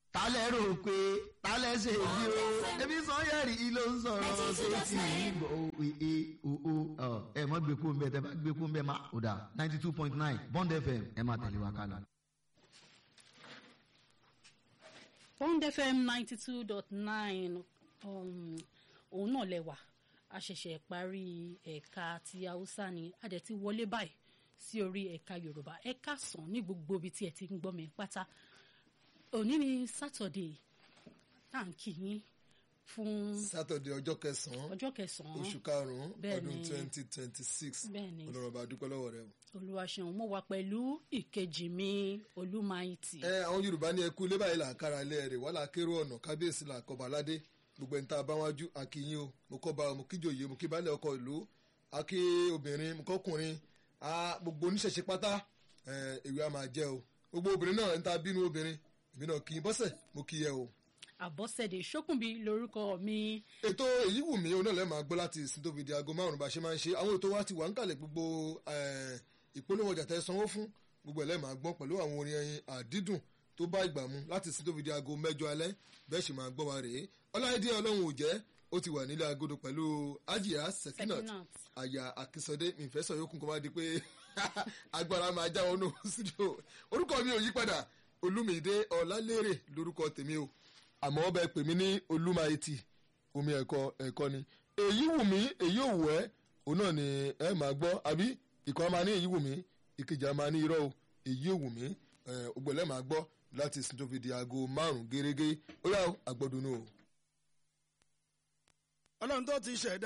tálẹ̀ rò pé tálẹ̀ ṣe bí o ebi sanyẹ̀rì ló ń sọ̀rọ̀ sétí ìgbọ̀ òwe òó ẹ mọ̀ gbé kó ń bẹ tẹ bá gbé kó ń bẹ má ò dà ninety two point nine bond fm ẹ máa tẹ̀lé wa kálá. bond fm ninety two dot nine òun náà lẹ́wà a ṣẹ̀ṣẹ̀ parí ẹ̀ka ti haúsá ni a dẹ̀ ti wọlé báyìí sí orí ẹ̀ka yorùbá ẹ̀ka sàn ní gbogbo ibi tí ẹ ti ń gbọ́ mi pátá òní ni sátọ̀dé tá à ń kí yín fún sátọ̀dẹ̀ ọjọ́ kẹsàn-án ọjọ́ kẹsàn-án oṣù karùn-ún Bẹ́ẹ̀ ọdún ni. twenty twenty six bẹ́ẹ̀ ni ọlọ́run bá dúpẹ́ lọ́wọ́ rẹ o. olùwàṣẹ̀wọ̀n mo wà pẹ̀lú ìkejì mi olúmáìtì ẹ àwọn yorùbá ní ẹkú ilé báyìí là ń kára ilé rẹ̀ wàhálà kérò ọ̀nà kábíyèsí là kọba aládé gbogbo ẹni tá a bá wájú akínyìn o mo kọ́ ba mo kíjòyè mo kí balẹ̀ ọkọ̀ ìlú akí obìnrin mo kọ́kùnrin a gbogbo oníṣẹ̀ṣe pátá ẹ, èwe a máa jẹ́ o gbogbo obìnrin náà ń ta bínú obìnrin èmi náà kì í bọ́sẹ̀ mo kí yẹ o. àbọ̀sẹ̀dé ṣókùnbí lórúkọ mi ètò èyí wù mí onáà lẹ́ẹ̀ máa gbọ́ láti ìsìn tó fi di aago márùn-ún bá a ṣe máa ń ṣe àwọn ètò wa ti wà ń kalẹ̀ gbogbo eh, ìpolówó ọjà tẹ́ sanwó fún gbogbo ẹ̀ lẹ́ẹ̀ máa gbọ́ pẹ̀lú àwọn orin ẹyin àdídùn tó bá ìgbà mu láti ìsìn tó fi di aago mẹ́jọ alẹ́ bẹ́ẹ̀ sì máa gbọ́ wa rèé ọláìdí ọlọ́run ò jẹ́ ó ti wà nílé agodo pẹ̀lú ajia sekinat Sekinat. àyà akínsọdé ìfẹsọ̀ yòókù kó má di pé agbára máa já wọnú sídìò orúkọ mi ò yí padà olúmídé ọlálérè lórúkọ tèmi o àmọ́ ọbẹ̀ pè mí ní olúmayetì omi ẹ̀kọ́ ẹ̀kọ́ ni èyí wù mí èyí ò wù ẹ́ òun náà ni ẹ máa gbọ́ àbí ìkan máa ní èyí wù mí ìkejì á máa ní irọ́ o èyí ò wù mí ògbẹ́lẹ́ máa gbọ́ láti sin tó fi di aago márùn-ún gẹ́gẹ́ ó yà ó àgbọ̀dùnú o. ọlọ́run tó ti ṣẹ̀dá